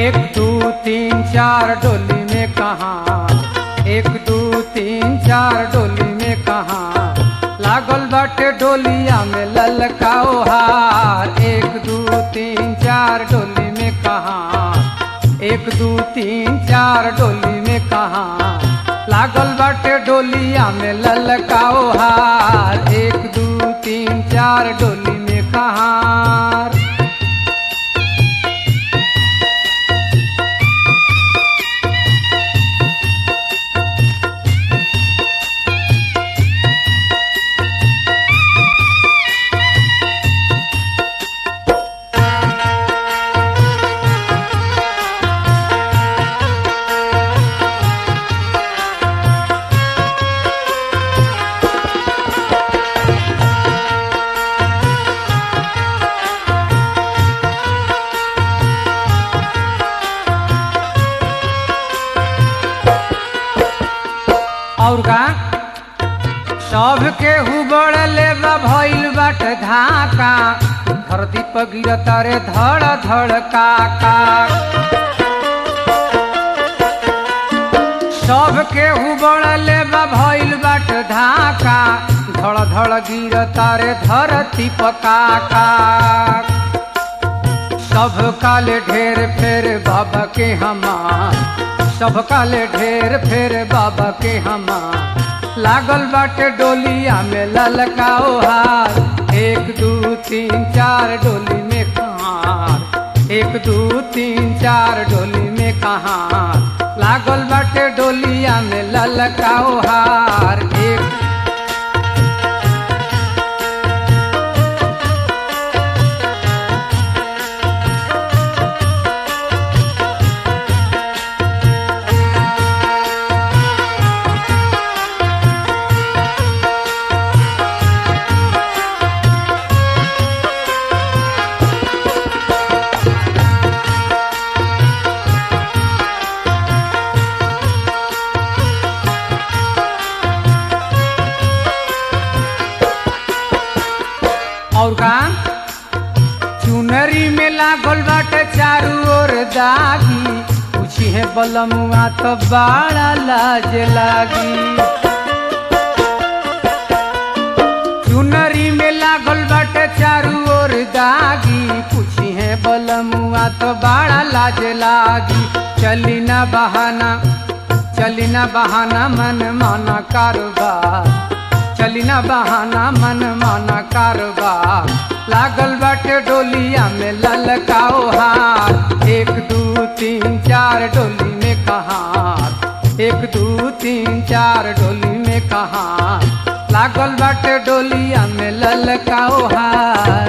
एक दू तीन चार डोली में कहा एक दू तीन चार डोली में कहा लागल बाटे डोलिया में ललकाओ हार एक दू तीन चार डोली में कहा एक दू तीन चार डोली में कहा लागल बाटे डोलिया में ललकाओ हार एक दू तीन चार डोली में कहा और का सब के हुबड़ले बा भइल बाट धाका धरती पर गिरता रे धड़ धड़ काका सब के हुबड़ले बा भइल बाट धाका धड़ धड़ गिरता रे धरती पर काका सब काले ढेर फेर बाबा के हमार सब काले ढेर फेर बाबा के हमार लागल बाटे डोलिया में ललकाओ हार एक दू तीन चार डोली में कहार एक दू तीन चार डोली में कहार लागल बाटे डोलिया में ललकाओ हार एक और का चुनरी में लागल बाटे चारू ओर दागी पूछी है बलमुआ तो बड़ा लाज लागी चुनरी में लागल बाटे चारू ओर दागी पूछी है बलमुआ तो बड़ा लाज लागी चली ना बहाना चली ना बहाना मन माना कारोबार चली ना बहाना मन माना कारोबार लागल बाटे डोलिया में ललकाओ हार एक दू तीन चार डोली में कहार एक दू तीन चार डोली में कहार लागल बाटे डोलिया में ललकाओ हार